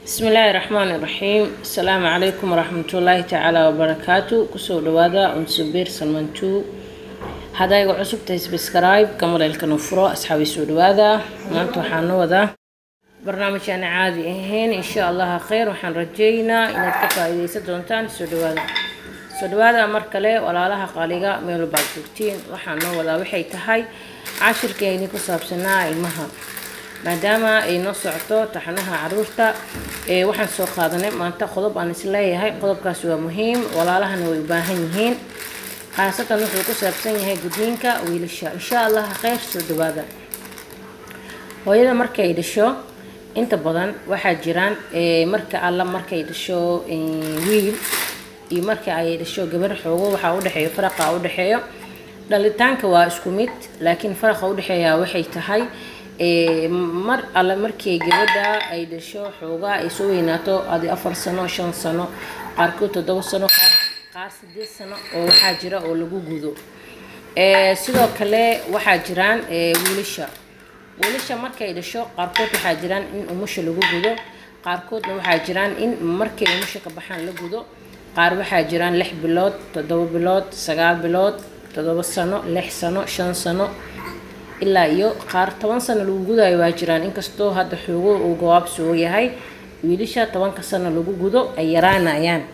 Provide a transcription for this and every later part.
bismi illaahi raxmaani raxiim asalaamu calaykum waraxmatullaahi tacaala wabarakaatu kusoo dhawaada unsubeer salmantu hadayga cusub tahay sbscribe kamaleelkana furo asxaabi soo dhawaada maanta waxaan na wadaa barnaamij aan caadi ahayn insha allaha kheyr waxaan rajeynaa inaad ka faa-iideysan doontaan soo dhawaada soo dhawaada mar kale walaalaha qaaliga meel baad joogtiin waxaan noo wadaa waxay tahay cashirkeeni ku saabsanaa ilmaha maadaama ay noo socoto taxanaha caruurta ee waxaan soo qaadanay maanta qodob aan isleeyahay qodobkaasi waa muhiim walaalahana way u baahan yihiin khaasatan wuxuu ku saabsan yahay gudniinka wiilasha insha allah kheyr soo dhawaada hooyada markay dhasho inta badan waxaa jiraan marka alla markay dhasho wiil iyo marka ay dhasho gabar xoogo waxaa udhexeeyo faraqa udhexeeyo dhalitaanka waa isku mid laakiin faraqa udhexeeya waxay tahay mar alle markii gabadha ay dhasho xoogaa ay soo weynaato adi afar sano shan sano qaarkood toddoba sano qaar sideed sano oo waxaa jira oo lagu gudo sidoo kale waxaa jiraan wiilasha wiilasha markay dhasho qaarkood waxaa jiraan in umusha lagu gudo qaarkoodna waxaa jiraan in markay umusha ka baxaan la gudo qaar waxaa jiraan lix bilood toddoba bilood sagaal bilood toddoba sano lix sano shan sano ilaa iyo qaar toban sano lagu gudayo waa jiraan inkastoo hadda xoogo uu gawaabsoo yahay wiilasha tobanka sano lagu gudo ay yaraanayaan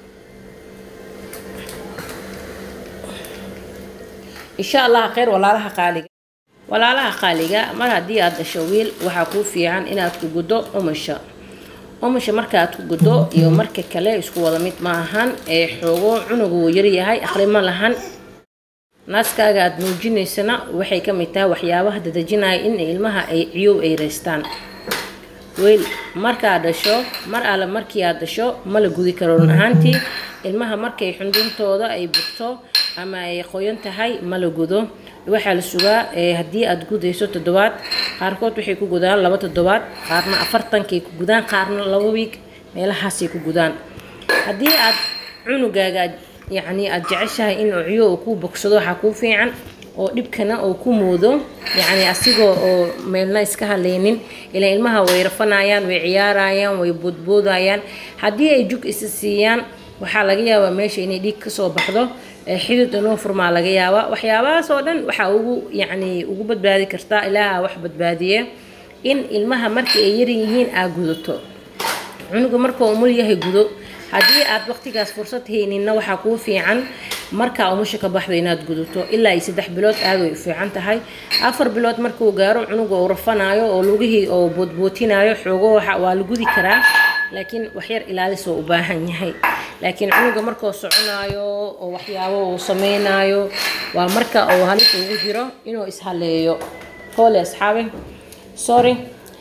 insha allah kheyr walaalaha qaaliga walaalaha qaaliga mar haddii aada dhasho wiil waxaa kuu fiican inaad ku guddo umusha umusha markaaad ku guddo iyo marka kale isku wada mid ma ahan ee xoogo cunugu wuu yaryahay aqrimo lahan naaskaaga aada nuujinaysana waxay ka mid tahay waxyaabaha dadejinaya in ilmaha ay ciyow ay reystaan weyl markaad dhasho mar alle markii aad dhasho ma la gudi karo run ahaantii ilmaha markay xunduntooda ay bugto ama ay qoyan tahay ma la gudo waxaa la sugaa haddii aada gudayso toddobaad qaarkood waxay ku gudaan laba toddobaad qaarna afartankay ku gudaan qaarna laba wiig meelahaasay ku gudaan haddii aad cunugaaga yacni aada jeceshahay in ciyo uu ku bogsado waxaa kuu fiican oo dhibkana uu ku moodo yacni asigoo oo meelna iska haleynin ilaa ilmaha way rafanayaan way ciyaarayaan way boodboodayaan haddii ay jug isa siiyaan waxaa laga yaabaa meesha inay dhiig kasoo baxdo xidid inoo furmaa laga yaabaa waxyaabahaas oo dhan waxaa ugu yacni ugu badbaadi kartaa ilaaha wax badbaadiye in ilmaha marka ay yaryihiin aa gudato cunuga marka umul yahay gudo haddii aad waqtigaas fursad hayninna waxaa kuu fiican markaa umusha ka baxdo inaad gudato ilaa iyo saddex bilood aad way u fiican tahay afar bilood markuu gaaro cunuga uu rafanayo oo lugihii oo boodbootinayo xoogo waa la gudi karaa laakiin waxyar ilaalis oo u baahan yahay laakiin cunuga markuu soconayo oo waxyaabo uu sameynayo waa marka uu halis ugu jiro inuu ishaleeyo hoole asxaabi sorry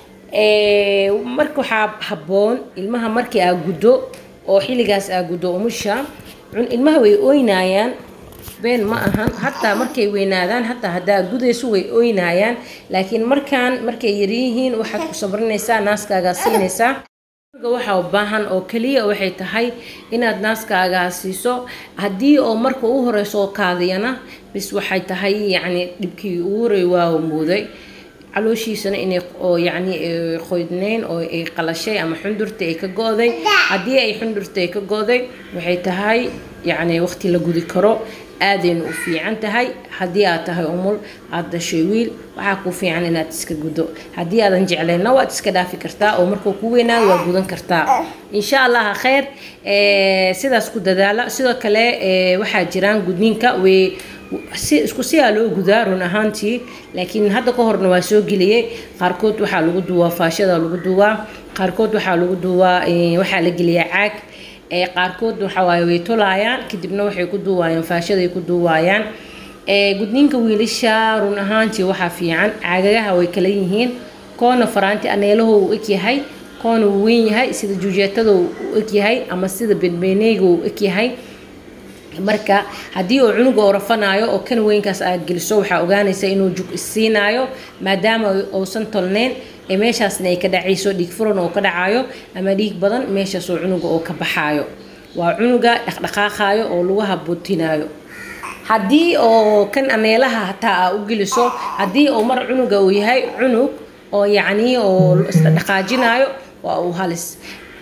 marka waxaa habboon ilmaha markii aa guddo oo xilligaas aa guddo umusha ilmaha way ooynayaan been ma ahan hataa markay weynaadaan hataa haddaa gudayso way ooynayaan laakiin markaan markay yaryihiin waxaad ku sabrinaysaa naaskaagaa siinaysaa waxaa u baahan oo keliya waxay tahay inaad naaskaagaa siiso haddii oo marka u horeyso kaadiyana bis waxay tahay yacni dhibkii ugu horey waa mooday calooshiisana inay oo yacni qoydneyn oo ay qalashay ama xundurta ay ka go-day haddii ay xundurta ay ka go-day waxay tahay yacni waqti la gudi karo aadayna u fiican tahay haddii aad tahay umul aada dhashay wiil waxaa kuu fiican inaad iska guddo haddii aadan jeclayna waad iska dhaafi kartaa oo markuu ku weynaado waa gudan kartaa insha allah kheyr sidaas ku dadaala sidoo kale waxaa jiraan gudniinka way si isku siyaa loo gudaa run ahaantii laakiin hadda ka horna waa soo geliyey qaarkood waxaa lagu duwaa faashada lagu duwaa qaarkood waxaa lagu duwaa waxaa la geliyaa caag qaarkood waxawaaye way tolaayaan kadibna waxay ku duwaayaan faashaday ku duwaayaan gudniinka wiilasha run ahaantii waxaa fiican caagagaha way kala yihiin koona faraanti aneelaho uu egyahay koona uu weyn yahay sida juujeetada uu egyahay ama sida benbeneyga uu egyahay marka haddii uu cunuga oo rafanayo oo kan weynkaas aad geliso waxaa ogaanaysa inuu jug isiinayo maadaama uusan tolneyn ee meeshaasna ay ka dhacayso dhiig furan oo ka dhacayo ama dhiig badan meeshaasoo cunuga oo ka baxaayo waa cunuga dhaqdhaqaaqayo oo lugaha buutinayo haddii oo kan aneelaha hataa aa u geliso haddii uu mar cunuga uu yahay cunug oo yacnii oo isdhaqaajinayo waa uu halis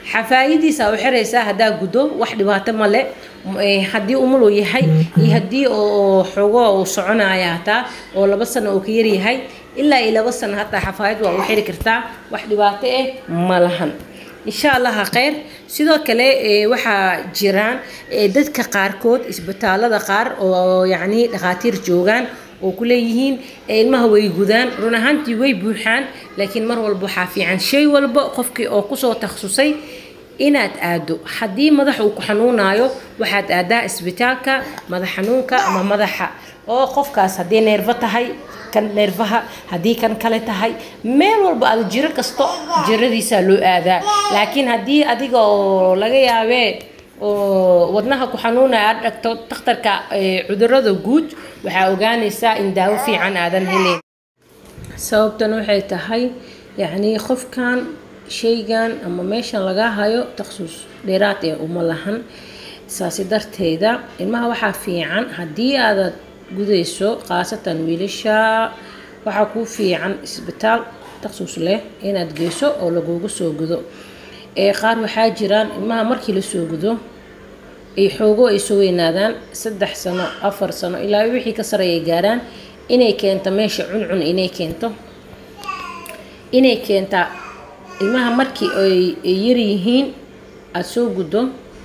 xafaayadiisa u xiraysaa haddaa guddo wax dhibaato male haddii umuluu yahay iyo haddii oo xogo uu soconaya hataa oo laba sano uu ka yaryahay ilaa iyo laba sano hataa xafaayad waa u xiri kartaa wax dhibaato ah ma lahan insha allaha kheyr sidoo kale waxaa jiraan dadka qaarkood isbitaalada qaar oo yacni dhakhaatiir joogaan oo ku leeyihiin ilmaha way gudaan run ahaantii way buuxaan laakiin mar walba waxaa fiican shay walba qofkii oo kusoo takhasusay inaad aado haddii madax uu ku xanuunayo waxaad aadaa isbitaalka madax xanuunka ama madaxa oo qofkaas haddii neerfo tahay kan neerfaha haddii kan kale tahay meel walba aad jiro kasto jiradiisaa loo aadaa laakiin haddii adiga oo laga yaabee oo wadnaha ku xanuunaya aad dhagto takhtarka cudurada guud waxaa ogaanaysaa in daawo fiican aadan helayn sababtan waxay tahay yacnii qofkan shaygan ama meeshan laga hayo taksus dheeraad ee uma lahan saasi darteeda ilmaha waxaa fiican haddii aadad gudayso khaasatan wiilasha waxaa kuu fiican isbitaal taksus leh inaad geyso oo lagugu soo gudo ee qaar waxaa jiraan ilmaha markii lasoo gudo ay xoogo ay soo weynaadaan saddex sano afar sano ilaa wixii ka sareeyay gaaraan inay keento meesha cuncun inay keento inay keentaa ilmaha markii ay yaryihiin aada soo guddo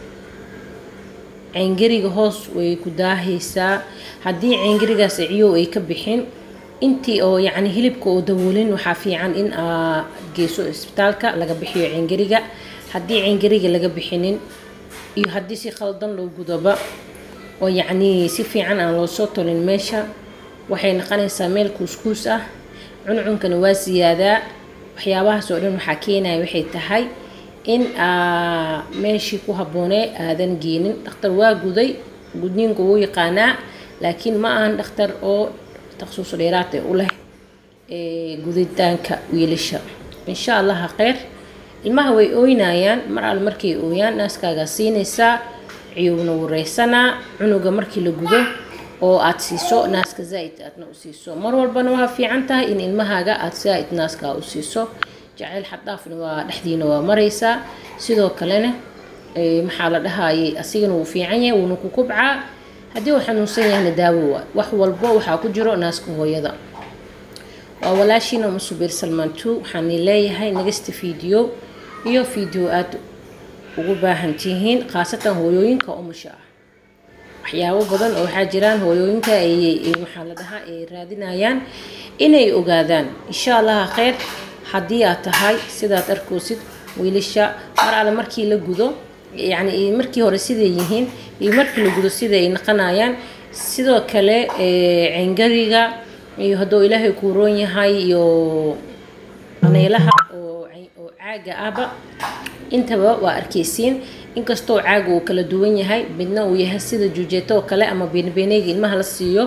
ceengariga hoos way ku daahaysaa haddii ceengarigaas ciyow ay ka bixin intii oo yacni hilibka oo dawoolin waxaa fiican in aad geyso isbitaalka laga bixiyo ceengariga haddii ceengariga laga bixinin iyo haddii si khaldan loo gudoba oo yacnii si fiican aan loo soo tolin meesha waxay noqonaysaa meel kuuskuus ah cuncunkana waa siyaadaa waxyaabahaas oo dhan waxaa keenaya waxay tahay in aa meeshii ku habboonee aadan geenin dhakhtar waa guday gudniinku wuu yaqaanaa laakiin ma ahan dhakhtar oo taksuus dheeraad u leh guditaanka wiilasha insha allaha kheyr ilmaha way ooynayaan mar al markay ooyaan naaskaagaa siinaysaa ciyowna wareysanaa cunuga markii la gudo oo aada siiso naaska zaa-id aadna u siiso mar walbana waa fiican tahay in ilmahaaga aada zaa-id naaskaa u siiso jacayl xaddaafna waa dhexdiina waa maraysaa sidoo kalena maxaa la dhahayay asigana wuu fiican yahay wuuna ku kubcaa haddii uu xanuunsan yahayna daawo waa wax walbo waxaa ku jiro naaska hooyada waa walaashiina musubiir salmaan two waxaani leeyahay nagasta fiideo iyo fiideo aada ugu baahan tihiin khaasatan hooyooyinka umusha ah waxyaabo badan oo waxaa jiraan hooyooyinka ay maxaa la dhahaa ay raadinayaan inay ogaadaan insha allaha kheyr haddii aad tahay sidaad arkoosid wiilasha mar alle markii la gudo yacni markii hore siday yihiin iyo markii la gudo siday ay naqanayaan sidoo kale ceengariga iyo hadduu ilaahay kuu roon yahay iyo aneelaha oo oo caaga ahba intaba waa arkaysiin inkastoo caaga uu kala duwan yahay midna uu yahay sida juujeeto oo kale ama beenbeeneyga ilmaha la siiyo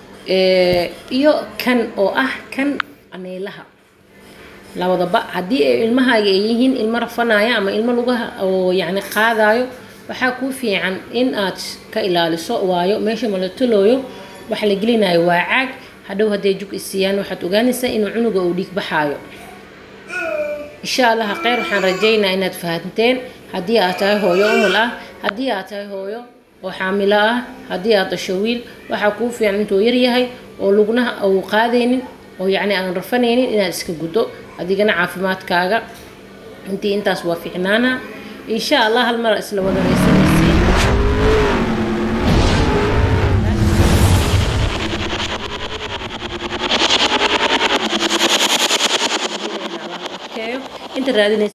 iyo kan oo ah kan aneelaha labadaba haddii ay ilmahaaga ay yihiin ilmo rafanaya ama ilmo lugaha oo yacni qaadayo waxaa kuu fiican in aad ka ilaaliso waayo meesha malatolooyo waxa la gelinayo waa caag hadhow hadday jug isiiyaan waxaad ogaanaysaa inuu cunuga uu dhiig baxaayo insha allaha kheyr waxaan rajaynaa inaad fahanteen haddii aad tahay hooyo umul ah haddii aad tahay hooyo oo xaamilo ah haddii aad dasho wiil waxaa kuu fiican intuu yaryahay oo lugnaha uu qaadaynin oo yacni aan rafanaynin inaad iska guddo adigana caafimaadkaaga intii intaas waa fiicnaana insha allah hal mar isla wada raysanaysiin inta raadinaysa